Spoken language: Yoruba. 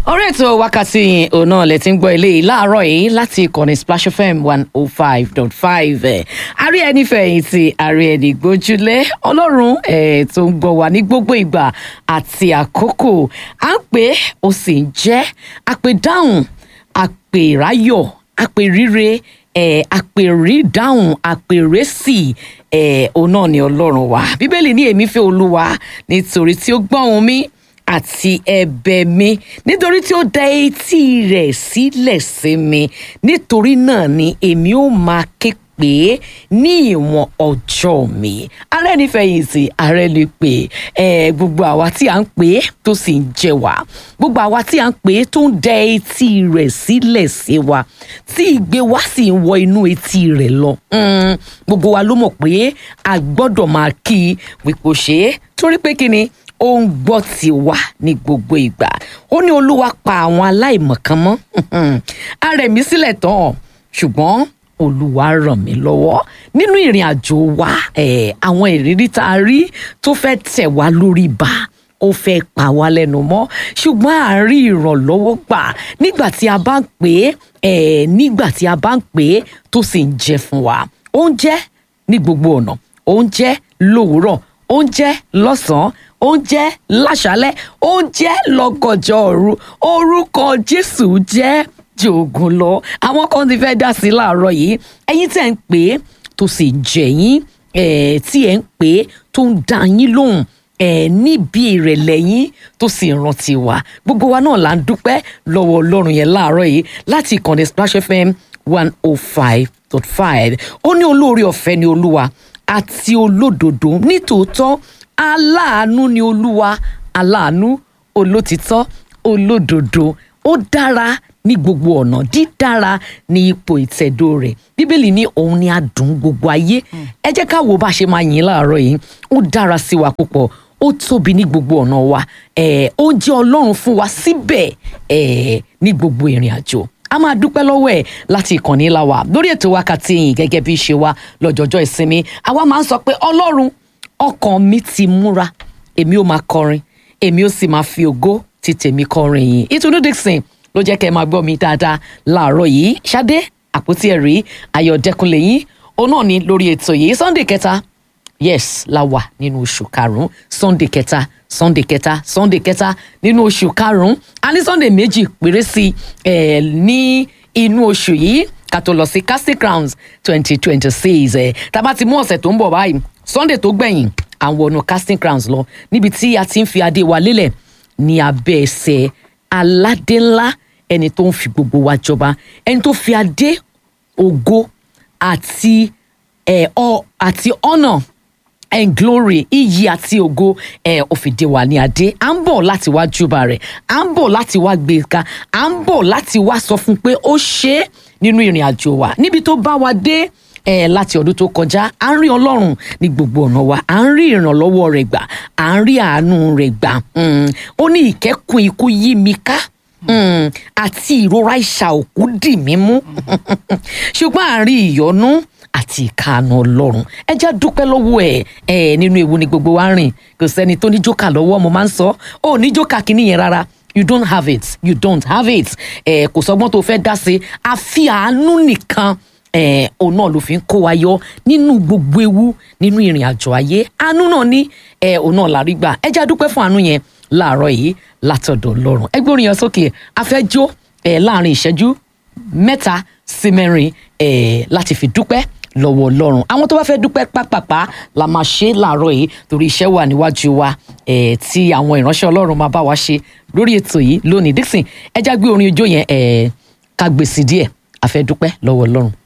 orí ètò wákàtí òun náà lẹ ti ń gbọ́ eléyìí láàárọ̀ yìí láti ìkànnì splash fm one oh five dot five ẹ̀ àrí ẹni fẹ̀yìntì àrí ẹni gbójúlé ọlọ́run ẹ̀ tó ń gbọ́ wá ní gbogbo ìgbà àti àkókò à ń pè é ó sì ń jẹ́ àpè dáhùn àpè ráyọ̀ àpè ríre ẹ̀ àpè rí dáhùn àpè rẹ́sì ẹ̀ òun náà ni ọlọ́run wá bíbélì ní èmi fẹ́ olúwa nítorí tí ó gbọ́ ohùn mi àti ẹ̀bẹ̀ mi nítorí tí ó dá etí rẹ̀ sílẹ̀ sí mi nítorí náà ni èmi ó máa ké pè é ní ìwọ̀n ọjọ́ mi ààrẹ nífẹ̀yìntì ààrẹ lè pè é gbogbo àwa tí à ń pè é tó sì ń jẹ wá gbogbo àwa tí à ń pè é tó ń dá etí rẹ̀ sílẹ̀ sí wa tí ìgbé wa sì ń wọ inú etí rẹ̀ lọ Mm, gbogbo wa ló mọ̀ pé a gbọ́dọ̀ máa kí i wípé ó ṣe é torí pé kí ni ó ń gbọ́ tiwa ní gbogbo ìgbà ó ní olúwa pa àwọn aláìmọ̀kan mọ́ a rẹ̀ mí sílẹ̀ tán ṣùgbọ́n olúwa ràn mí lọ́wọ́ nínú ìrìn àjò wa eh, àwọn ìrírí tá a rí tó fẹ́ tẹ̀ wá lórí bá ó fẹ́ pa wá lẹ́nu mọ́ ṣùgbọ́n à ń rí ìrànlọ́wọ́ gbà nígbà tí a bá ń pè é eh, nígbà tí a bá ń pè é tó sì ń jẹ́ fún wa ó ń jẹ́ ní gbogbo ọ̀nà ó ń jẹ́ lówùúrọ̀ ó ń jẹ́ lọ́sàn-án ó ń jẹ́ láṣálẹ́ ó ń jẹ́ lọ́gànjọ́ òru orúkọ jésù jẹ́ jòògùn lọ àwọn kan ti fẹ́ dá sí i láàárọ̀ yìí ẹ̀yin tẹ̀ ń pè é tó sì jẹ̀ yín eh, tí ẹ̀ ń pè é tó ń dá yín lóhùn ẹ níbi ìrẹ̀lẹ̀ yín tó sì rántí wa gbogbo wa náà là ń dúpẹ́ lọ́wọ́ ọlọ́run yẹn láàárọ̀ yìí láti ìkànnì splash fm one oh five dot five ó ní olóore ọ̀fẹ́ ni olúwa àti olódodo nítòótọ́ aláàánú ni olúwa aláàánú olótìtọ́ olódodo ó dára ní gbogbo ọ̀nà dídára ní ipò ìtẹ̀dó rẹ̀ bíbélì ní òun ni adùn gbogbo ayé ẹ jẹ́ ká wo bá a ṣe máa yìn láàárọ̀ yìí ó dára sí wa púpọ̀ ó tóbi ní gbogbo ọ̀nà wa eh, ó jẹ́ ọlọ́run fún wa síbẹ̀ eh, ní gbogbo ìrìn àjò a máa dúpẹ́ lọ́wọ́ ẹ̀ láti ìkànnì ńlá wa lórí ètò wákàtí yìí gẹ́gẹ́ bí ṣe wa lọ́jọ́jọ́ ìsinmi àwa máa ń sọ pé ọlọ́run ọkàn mi ti múra èmi ó máa kọrin èmi ó sì máa fi ògo ti tèmi kọrin yìí ìtùnú dixon ló jẹ́ kẹ́ ẹ máa gbọ́ mi dáadáa láàárọ̀ yìí ṣadé àpótí ẹ̀rí ayọ̀dẹ́kunlé yín òun náà ni lórí ètò yìí sunday kẹta yes la wà nínú oṣù karùn-ún sunday kẹta sunday kẹta sunday kẹta nínú oṣù karùn-ún a ní sunday méjì péré sí ẹ ní inú oṣù yìí ká tó lọ sí casting crowns twenty twenty six ẹ tá a bá ti mú ọ̀sẹ̀ tó ń bọ̀ báyìí sunday tó gbẹ̀yìn àwọn ọ̀nà casting crowns lọ níbi tí a ti ń fi adé wa lélẹ̀ ní abẹ́ ẹsẹ̀ aládé ńlá ẹni tó ń fi gbogbo wa jọba ẹni tó fi adé ògo àti ẹ ọ àti ọ̀nà and glory iyì àti ògo ẹ ó fi dé wa ní adé à ń bọ̀ láti wá júbà rẹ̀ à ń bọ̀ láti wá gbé e ká à ń bọ̀ láti wá sọ fún un pé ó ṣe é nínú ìrìn àjò wa níbi tó bá wa dé ẹ láti ọdún tó kọjá à ń rí ọlọ́run ní gbogbo ọ̀nà wa à ń rí ìrànlọ́wọ́ rẹ̀ gbà à ń rí àánú rẹ̀ gbà ó ní ìkẹ́kùn ikú yí mi ká Mm, àti ìrora ìṣà òkú dì mí mú ṣùgbọ́n à ń rí ìyọ́nú àti ìkànnà ọlọ́run ẹ jẹ́ dúpẹ́ lọ́wọ́ ẹ̀ ẹ̀ nínú ewu ni gbogbo wa ń rìn kò sẹ́ni tó ní jókà lọ́wọ́ mo máa ń sọ ó ní jókà kínní yẹn rárá you don't have it you don't have it ẹ̀ kò sọgbọ́n tó fẹ́ dá sí àfi àánú nìkan ẹ̀ òun náà ló fi ń kó wa yọ nínú gbogbo ewu nínú ìrìn àjò ayé àánú náà ní ẹ̀ òun náà lárí gbà ẹ jẹ́ dúpẹ́ fún àánú yẹn láàárọ̀ yìí látọ̀dọ̀ ọlọ́run ẹgbẹ́ orin yẹn sókè afẹ́jọ́ ẹ̀ láàrin ìṣẹ́jú mẹ́ta sí mẹ́rin ẹ̀ láti fi dúpẹ́ lọ́wọ́ ọlọ́run àwọn tó bá fẹ́ dúpẹ́ pápápá la máa ṣe láàárọ̀ yìí torí iṣẹ́ wà níwájú wa ẹ̀ tí àwọn ìránṣẹ́ ọlọ́run máa bá wa ṣe lórí ètò yìí lónìí Dixon ẹ já gbé orin ijó yẹn ẹ̀ ká gbèsè díẹ̀ a fẹ́ dúpẹ́ lọ́wọ́ ọlọ́run.